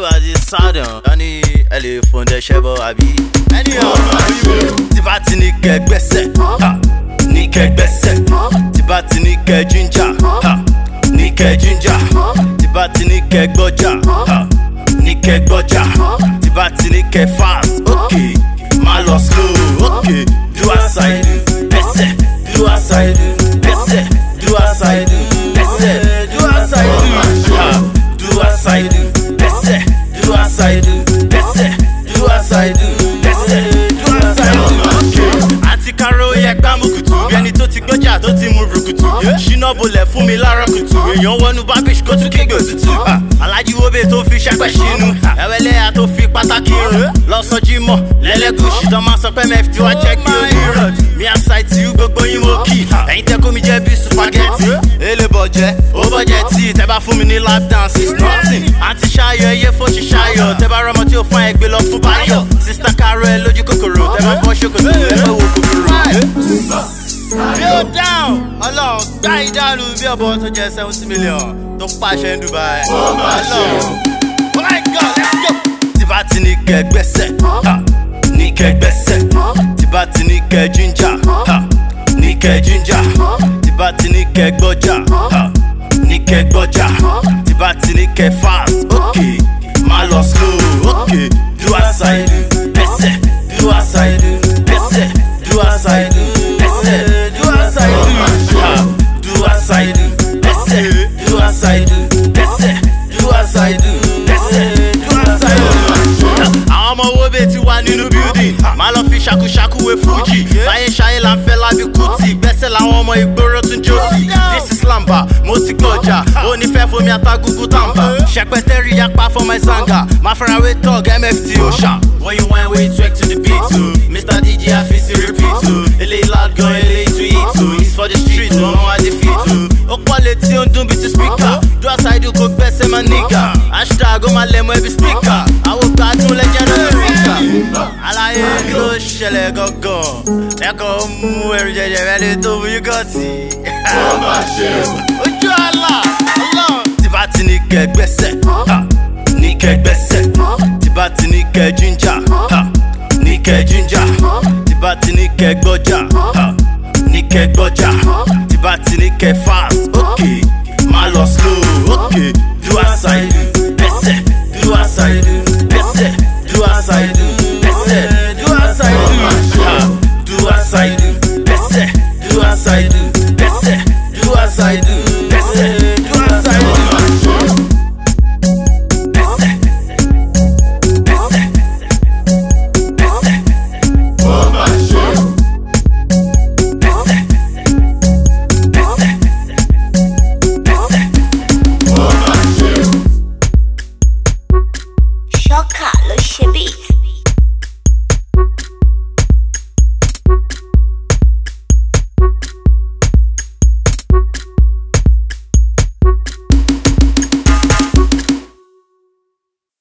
bá ti sádàn wọ́n ní ẹ lè fòun dẹ́sẹ̀ bọ̀ àbí. ẹni ọ̀rọ̀ tí bá ti ní kẹ́ gbẹ́sẹ̀ ha, ní kẹ́ gbẹ́sẹ̀ tí bá ti ní kẹ́ jíjà ha, ní kẹ́ jíjà tí bá ti ní kẹ́ gbọ́jà ha, ní kẹ́ gbọ́jà tí bá ti ní kẹ́ fast ok má lọ slow ok do as I do gbẹ́sẹ̀ do as I do gbẹ́sẹ̀ do as I do gbẹ́sẹ̀ do as I do ha, do as I do gbẹ́sẹ̀ do as I do gbẹ́sẹ̀ do as I do gbẹ́sẹ̀ do as I do ok àti káró yẹ gbámùkùtù bí ẹni tó ti gbọ́jà tó ti mú rùkùtù ṣínà bolẹ̀ fún mi láàárọ̀ kùtù èèyàn wọnú bábíṣ kó tún kéègbè òtútù alájí wóbe tó fi ṣẹ́pẹ̀ ṣínú ẹ̀wẹ̀lẹ́yà tó fi pátákì rún lọ́sọ̀jì mọ̀ lẹ́lẹ́gùsì tó máa sọ pé mẹ́fì tí wàá jẹ́ kí ó ní rọ̀ mi àṣà ìtì gbogbo yín mo kì ẹ̀yin tẹ́ kó mi jẹ́ bí supagẹ́tì èlé bọ̀jẹ́ ó bọ̀jẹ́ tí tẹ́ bá fún mi ní lap dance is nothing àti ṣayọ̀ ẹyẹ fòṣì ṣayọ̀ tẹ́ bá rọmọ tí ó fún ẹ gbé lọ fún báyọ̀ sista karo ẹ lójú kòkòrò tẹ́ bá bọ́ ṣòkòtò ẹ fẹ́ wo kòkòrò. Bill down ọlọ́run gbá ìdánù bí ọ̀bọ tó jẹ́ seventy million tó pàṣẹ ní Dubai. ọlọ́run oh my god let's go. tí bá ti ní kẹ́ gbẹ́sẹ̀ ha, ní kẹ́ gbẹ́sẹ̀ tí bá ti ní kẹ́ jíjà ha, ní kẹ́ jíjà tí bá ti ní kẹ́ gbọ́jà ha, ní kẹ́ gbọ́jà tí bá ti ní kẹ́ fast ok má lọ slow ok do as I do gbẹ́sẹ̀ do as I do gbẹ́sẹ̀ do as I do gbẹ́sẹ̀ do as I do ha, do as I do gbẹ́sẹ̀ do as I do gbẹ́sẹ̀ do as I do gbẹ́sẹ̀ do as I do. àwọn ọmọ owó bẹ́ẹ̀ ti wà nínú building máa lọ fi ṣàkúṣàkú wé fújì báyé ṣayé là ń fẹ́ lábí kùtì gbẹ́sẹ̀ làwọn ọmọ ìgboro tún jó sí this is lamba mo ti gbọ́jà ó ní fẹ́ fomi atagugu tàǹbà ṣẹpẹtẹ́rì yapa for my zanga máa fẹ́ra wé tọ́g mft òòṣà. when you whine wey you twerk to the beat o mr dj afisi repeat o eléyìí loud gan eléyìí tún hit o it's for the street o wọn wá dé fit o ó pọ̀ létí ó ń dún bíi ti speaker do as I do kó gbẹ́sẹ̀ máa nígà hashtag ó máa lẹ̀ mọ́ ẹbí speaker àwọn gbádùn lẹ́jẹ̀ náà ló fi kà àlàyé kí ló ṣẹlẹ̀ gangan ẹ̀kọ́ mú ẹrù jẹjẹ rẹ lé tó mú yúgọ̀tì. ojú àlà ọlọ́run. tí bá ti ní kẹ́ gbẹ́sẹ̀ ha, ní kẹ́ gbẹ́sẹ̀ tí bá ti ní kẹ́ jíjà ha, ní kẹ́ jíjà tí bá ti ní kẹ́ gbọ́jà ha, ní kẹ́ gbọ́jà tí bá ti ní kẹ́ fast ok má lọ slow ok do as I do